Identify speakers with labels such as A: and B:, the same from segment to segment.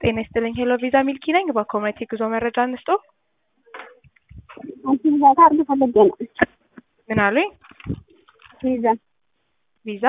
A: ጤና ይስጥልኝ ሄሎ ቪዛ ሚልኪ ነኝ። በኮሚኒቲ ጉዞ መረጃ እንስጦ።
B: አንቺ ቪዛ ካርድ ፈልጌ ነው።
A: ምን አሉኝ?
B: ቪዛ
A: ቪዛ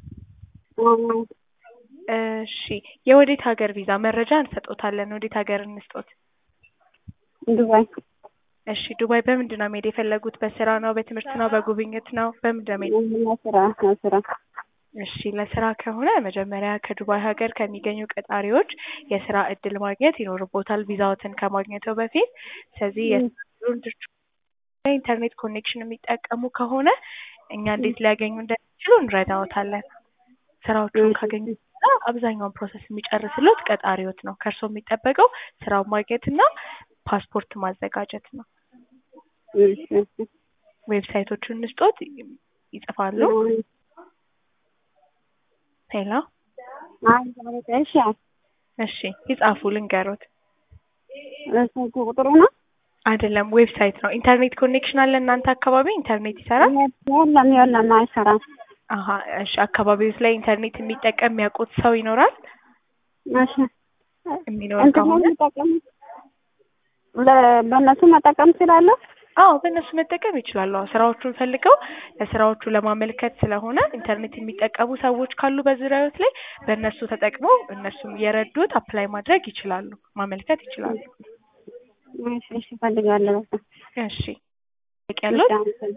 A: እሺ፣ የወዴት ሀገር ቪዛ መረጃ እንሰጦታለን። ወዴት ሀገር እንስጦት?
B: ዱባይ
A: እሺ፣ ዱባይ በምንድን ነው መሄድ የፈለጉት? በስራ ነው? በትምህርት ነው? በጉብኝት ነው? በምንድን ነው መሄድ
B: ስራ ስራ
A: እሺ ለስራ ከሆነ መጀመሪያ ከዱባይ ሀገር ከሚገኙ ቀጣሪዎች የስራ እድል ማግኘት ይኖርቦታል ቪዛዎትን ከማግኘተው በፊት። ስለዚህ የኢንተርኔት ኮኔክሽን የሚጠቀሙ ከሆነ እኛ እንዴት ሊያገኙ እንደሚችሉ እንረዳዎታለን። ስራዎቹን ካገኙ በኋላ አብዛኛውን ፕሮሰስ የሚጨርስሎት ቀጣሪዎት ነው። ከእርስዎ የሚጠበቀው ስራውን ማግኘት እና ፓስፖርት ማዘጋጀት ነው። ዌብሳይቶቹን እንስጦት ይጽፋሉ። ሄሎ
B: እሺ
A: እሺ ይጻፉ ልንገሮት።
B: ስልክ ቁጥሩ ነው
A: አይደለም ዌብሳይት ነው። ኢንተርኔት ኮኔክሽን አለ እናንተ አካባቢ ኢንተርኔት ይሰራል?
B: የለም የለም አይሰራም።
A: አሀ እሺ አካባቢዎች ላይ ኢንተርኔት የሚጠቀም የሚያውቁት ሰው ይኖራል?
B: እሺ
A: የሚኖር
B: እንትን
A: ከሆነ
B: መጠቀም ለ- በእነሱ መጠቀም እችላለሁ?
A: አዎ በእነሱ መጠቀም ይችላሉ። አዎ ስራዎቹን ፈልገው ለስራዎቹ ለማመልከት ስለሆነ ኢንተርኔት የሚጠቀሙ ሰዎች ካሉ በዙሪያዎት ላይ በእነሱ ተጠቅመው እነሱም እየረዱት አፕላይ ማድረግ ይችላሉ፣ ማመልከት ይችላሉ።
B: እሺ እሺ እፈልጋለሁ።
A: እሺ ያለው
B: እሺ